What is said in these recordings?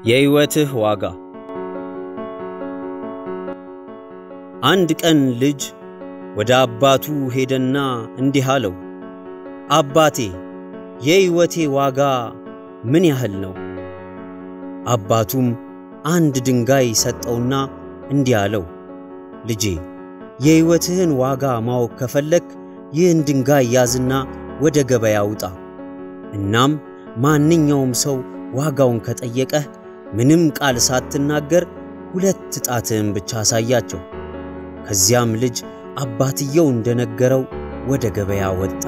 የሕይወትህ ዋጋ። አንድ ቀን ልጅ ወደ አባቱ ሄደና እንዲህ አለው፣ አባቴ የሕይወቴ ዋጋ ምን ያህል ነው? አባቱም አንድ ድንጋይ ሰጠውና እንዲህ አለው፣ ልጄ የሕይወትህን ዋጋ ማወቅ ከፈለክ ይህን ድንጋይ ያዝና ወደ ገበያ ውጣ። እናም ማንኛውም ሰው ዋጋውን ከጠየቀህ ምንም ቃል ሳትናገር ሁለት ጣትህን ብቻ አሳያቸው። ከዚያም ልጅ አባትየው እንደነገረው ወደ ገበያ ወጣ።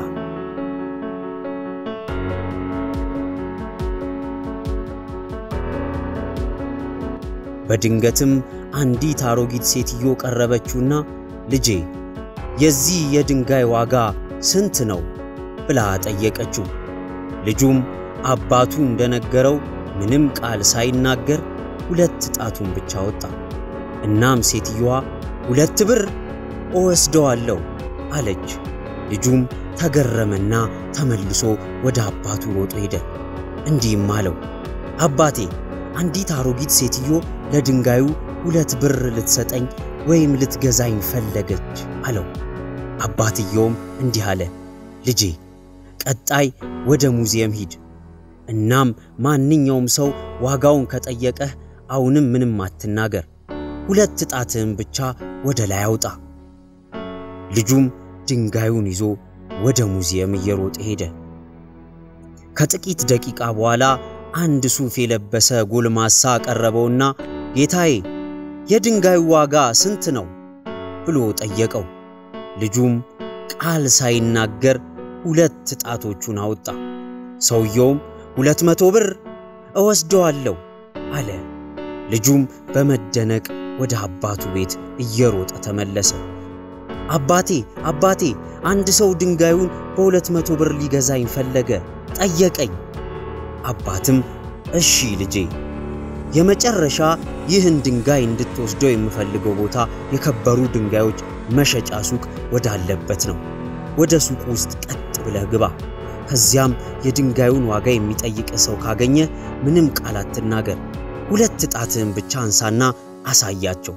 በድንገትም አንዲት አሮጊት ሴትዮ ቀረበችውና ልጄ የዚህ የድንጋይ ዋጋ ስንት ነው ብላ ጠየቀችው። ልጁም አባቱ እንደነገረው ምንም ቃል ሳይናገር ሁለት ጣቱን ብቻ ወጣ። እናም ሴትዮዋ ሁለት ብር እወስደዋለሁ አለች። ልጁም ተገረመና ተመልሶ ወደ አባቱ ሮጦ ሄደ። እንዲህም አለው፣ አባቴ አንዲት አሮጊት ሴትዮ ለድንጋዩ ሁለት ብር ልትሰጠኝ ወይም ልትገዛኝ ፈለገች አለው። አባትየውም እንዲህ አለ፣ ልጄ ቀጣይ ወደ ሙዚየም ሂድ። እናም ማንኛውም ሰው ዋጋውን ከጠየቀህ አሁንም ምንም አትናገር፣ ሁለት ጣትህን ብቻ ወደ ላይ አውጣ። ልጁም ድንጋዩን ይዞ ወደ ሙዚየም እየሮጠ ሄደ። ከጥቂት ደቂቃ በኋላ አንድ ሱፍ የለበሰ ጎልማሳ ቀረበውና ጌታዬ የድንጋዩ ዋጋ ስንት ነው ብሎ ጠየቀው። ልጁም ቃል ሳይናገር ሁለት ጣቶቹን አወጣ። ሰውየውም ሁለት መቶ ብር እወስደዋለሁ አለ። ልጁም በመደነቅ ወደ አባቱ ቤት እየሮጠ ተመለሰ። አባቴ አባቴ አንድ ሰው ድንጋዩን በሁለት መቶ ብር ሊገዛኝ ፈለገ፣ ጠየቀኝ። አባትም እሺ ልጄ የመጨረሻ ይህን ድንጋይ እንድትወስደው የምፈልገው ቦታ የከበሩ ድንጋዮች መሸጫ ሱቅ ወዳለበት ነው። ወደ ሱቁ ውስጥ ቀጥ ብለህ ግባ። ከዚያም የድንጋዩን ዋጋ የሚጠይቅ ሰው ካገኘ ምንም ቃል አትናገር። ሁለት ጣትህን ብቻ አንሳና አሳያቸው።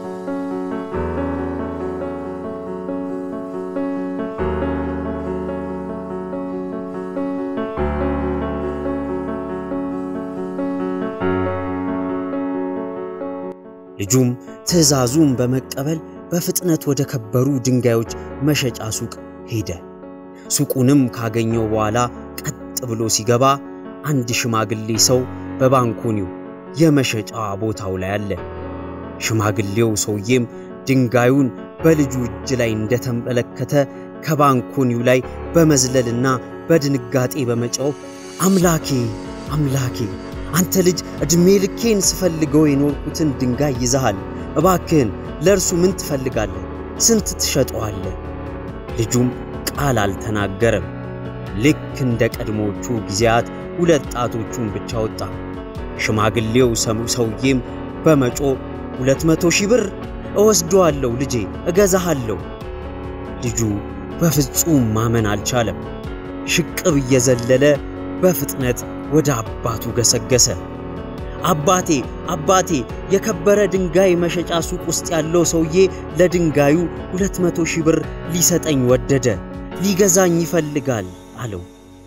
ልጁም ትዕዛዙን በመቀበል በፍጥነት ወደ ከበሩ ድንጋዮች መሸጫ ሱቅ ሄደ። ሱቁንም ካገኘው በኋላ ቀጥ ብሎ ሲገባ አንድ ሽማግሌ ሰው በባንኮኒው የመሸጫ ቦታው ላይ አለ። ሽማግሌው ሰውዬም ድንጋዩን በልጁ እጅ ላይ እንደተመለከተ ከባንኮኒው ላይ በመዝለልና በድንጋጤ በመጫው አምላኬ አምላኬ አንተ ልጅ ዕድሜ ልኬን ስፈልገው የኖርኩትን ድንጋይ ይዘሃል። እባክህን ለእርሱ ምን ትፈልጋለህ? ስንት ትሸጠዋለህ? ልጁም ቃል አልተናገረም። ልክ እንደ ቀድሞቹ ጊዜያት ሁለት ጣቶቹን ብቻ ወጣ። ሽማግሌው ሰሙ ሰውዬም በመጮ ሁለት መቶ ሺህ ብር እወስደዋለሁ ልጄ፣ እገዛሃለሁ። ልጁ በፍጹም ማመን አልቻለም። ሽቅብ እየዘለለ በፍጥነት ወደ አባቱ ገሰገሰ። አባቴ አባቴ፣ የከበረ ድንጋይ መሸጫ ሱቅ ውስጥ ያለው ሰውዬ ለድንጋዩ ሁለት መቶ ሺህ ብር ሊሰጠኝ ወደደ፣ ሊገዛኝ ይፈልጋል አለው።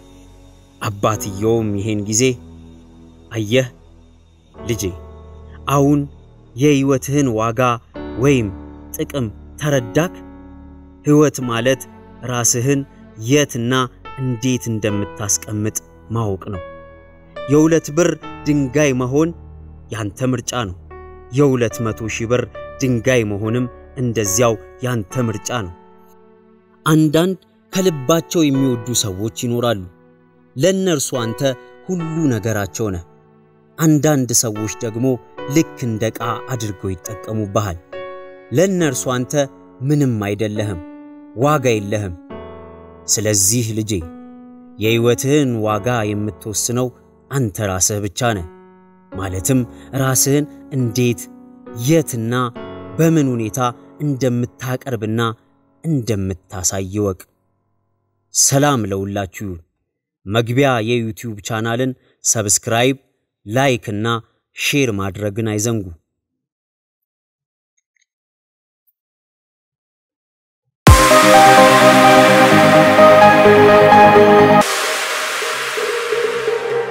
አባትየውም ይሄን ጊዜ አየህ ልጄ፣ አሁን የሕይወትህን ዋጋ ወይም ጥቅም ተረዳክ? ሕይወት ማለት ራስህን የትና እንዴት እንደምታስቀምጥ ማወቅ ነው። የሁለት ብር ድንጋይ መሆን ያንተ ምርጫ ነው። የሁለት መቶ ሺህ ብር ድንጋይ መሆንም እንደዚያው ያንተ ምርጫ ነው። አንዳንድ ከልባቸው የሚወዱ ሰዎች ይኖራሉ። ለእነርሱ አንተ ሁሉ ነገራቸው ነህ። አንዳንድ ሰዎች ደግሞ ልክ እንደ ዕቃ አድርገው ይጠቀሙብሃል። ለእነርሱ አንተ ምንም አይደለህም፣ ዋጋ የለህም። ስለዚህ ልጄ የሕይወትህን ዋጋ የምትወስነው አንተ ራስህ ብቻ ነህ። ማለትም ራስህን እንዴት፣ የትና በምን ሁኔታ እንደምታቀርብና እንደምታሳይ ወቅ። ሰላም ለሁላችሁ ይሁን። መግቢያ የዩቲዩብ ቻናልን ሰብስክራይብ፣ ላይክ እና ሼር ማድረግን አይዘንጉ።